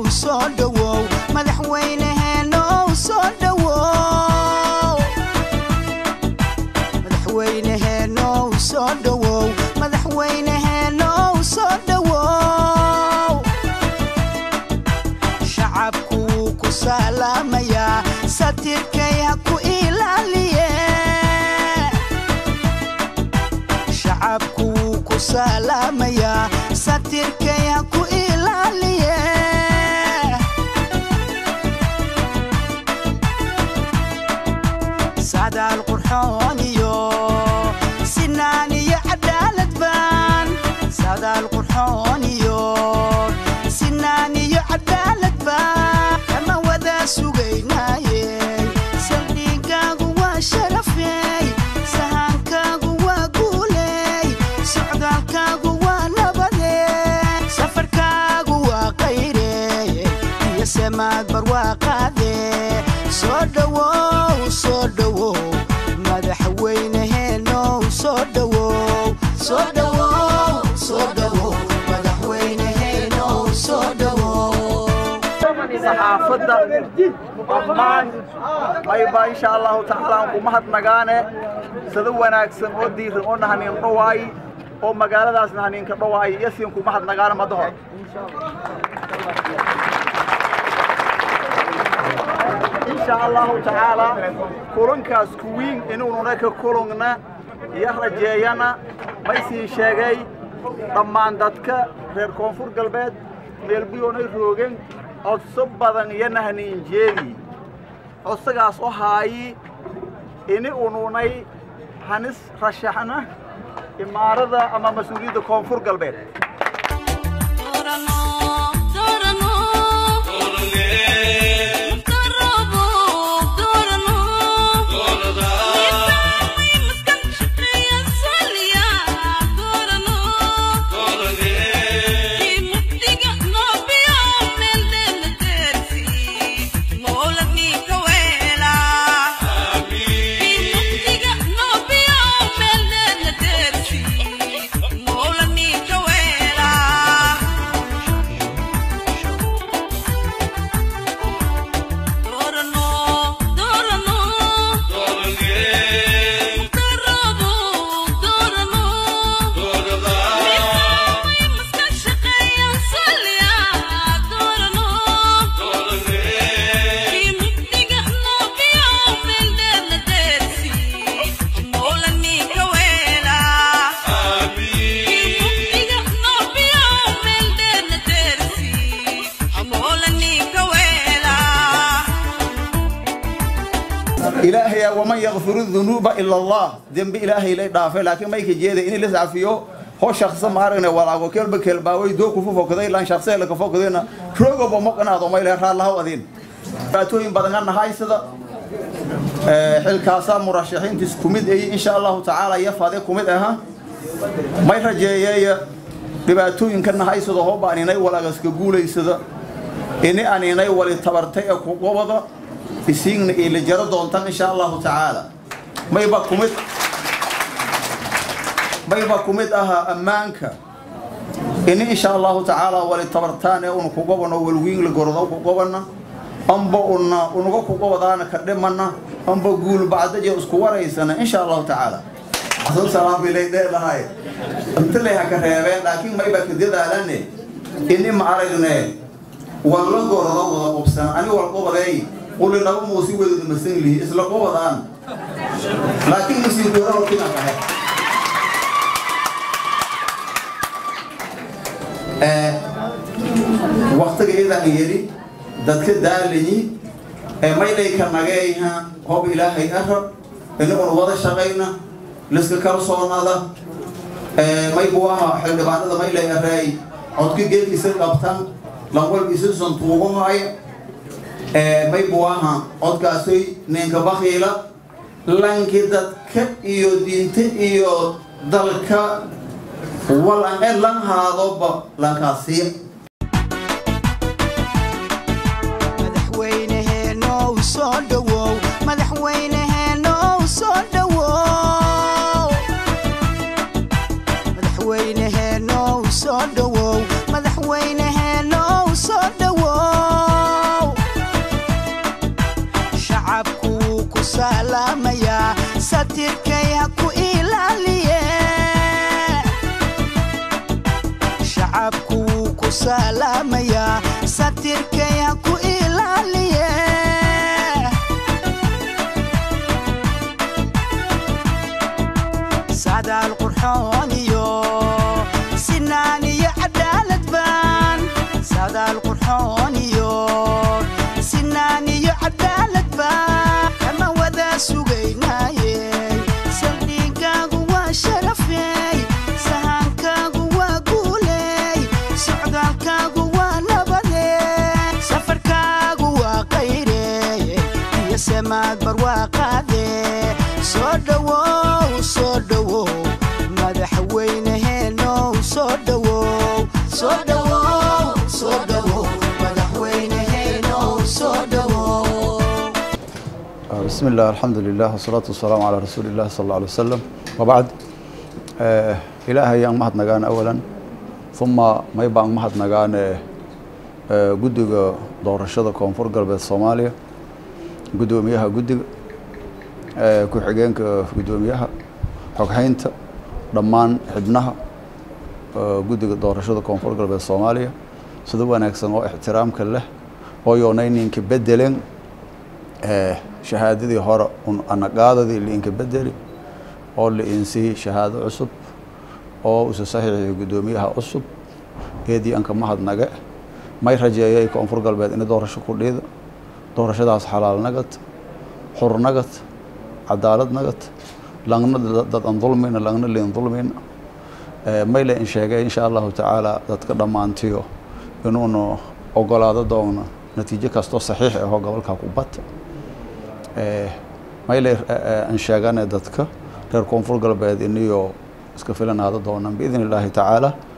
soo dhowow madaxweyneheenow soo dhowow madaxweyneheenow soo dhowow madaxweyneheenow soo dhowow shacabku wuu ku salaamayaa satirkay ha ku ilaaliye shacabku wuu ku salaamayaa satirkay ha ku ilaaliye sadaal qurxoon iyo sinaan iyo cadaalad baan sadaal qurxoon iyo sinaan iyo cadaalad baan kama wada sugaynaaye saldhigaagu waa sharafey sahankaagu waa guuley socdaalkaagu waa nabade safarkaagu waa qayre iyo semaad barwaaqaade soo dhowow soo dhowow madaxweyneheenow soo dhowow soo dhowow soo dhowow madaxweyneheenow soo dhowow saxaafadda dhammaan mayba insha allahu tacaala aan ku mahadnagaane sida wanaagsan oo diiran oo nahaniin dhawaay oo magaaladaas nahaniinka dhawaay iyo siin ku mahadnagaane madahor insha allahu tacaala kulankaas kuwiin inuununa ka kulungna iyo rajeeyana maysii sheegay dhammaan dadka reer koonfur galbeed meelbuyoonay roogeen codso badan iyo nahniin jeedi codsagaas oo haayi ini ununay hanis rashaxna imaarada ama mas-uuliyadda koonfur galbeed ilaahay waman yakfiru dunuuba ila allah dembi ilaahay lay dhaafay laakiin mayka jeeda in lis cafiyo ho shaqsa maaragna walaago kelba kelbaaway doo kufu fokaday lan shaqsa la ka fokadayna rogoba moqanaado mayle raallahaw adin dhibaatooyin badan nahay sida xilkaasa murashaxiintiis kumid ay insha allahu tacaala iyo fade kumid aha may rajeeyeeya dhibaatooyinka nahay sida hooba aninay walagaska guulaysada ini aninay wali tabartay ee kugobada isiigna ila jaro doontaan insha allahu tacaala mayba kumid mayba kumid ahaa ammaanka ini insha allahu tacaala wali tabartaan ee una kugobano walwiinla gorodo kugobana amba una unaga kugobadaana ka dhimana amba guul bacdaje isku waraysana insha allahu tacaala salaam bilay dheedahay inta lay haka reebeen laakiin mayba ka dadaalane ini ma aragne walla gorodo wada qubsan ani wal qobadeey quli laba muusi wadada masan lihi isla qobadaan laakiin musiin goora kina kahay waqtiga idan yeli dadka daalayi ee maydayka nageeyha hob ilaahay arab inaguna wada shaqayna liska kalsoonada maybu aha xildhibaanada maylay areey codka geelkiisa qabtan lanwalkiisa santuuguhaya maybu aha codkaasoy ninka bakiila lanki dadka iyo diinta iyo dalka walan e lan haadoba lankaasiya madaxweyneheenow soo dhowow madaxweyneheenow soo dhowow madaxweyneheenow soo dhowow madaxweyneheenow soo dhowow satirkay ha ku ilaaliye shacabku wuu ku salaamayaa satirkay ha ku ilaaliye sadaal qurxoon iyo sinaan iyo cadaalad baan sadaal qurxoon iyo sinaan iyo cadaalad baan kama wada sugaynaaye saldhigaagu waa sharafey sahankaagu waa guuley socdaalkaagu waa nabade safarkaagu waa qayre iyo samaad barwaaqaade soo dhowow soo dhowow madaxweyneheenow soo dhowow soo dhowow soo dhowow madaxweyneheenow soo dhowow بسم الله الحمد لله والصلاة والسلام على رسول الله صلى الله عليه وسلم وبعد آه إلهي أن مهد نغان أولا ثم ما يبقى أن مهد نغان آه قدق دور الشدة كونفور قلب الصوماليا قدوميها قدق آه كحقينك قدوميها حقحينت دمان حبنها آه قدق دور الشدة كونفور قلب الصوماليا سدوا نكسن واحترام كله ويونينين كبدلين shahaadadii hore un anaqaadadii liinka bedeli oo liinsii shahaado cusub oo usa saxiixii guddoomiyaha cusub eedii anka mahadnage may rajeeyay koonfur galbeed in doorasho ku dhiida doorashadaas xalaal nagad xur nagad cadaalad nagad langna dad an dulmina langna liin dulmina mayle in sheegay insha allahu tacaala dadka dhammaantiyo inuunu ogolaado doono natiijo kastoo saxiix ahoo gobolka ku bata mayle aan sheegane dadka reer koonfur galbeed iniyo iska filanaado doonaan biidn illaahi tacaala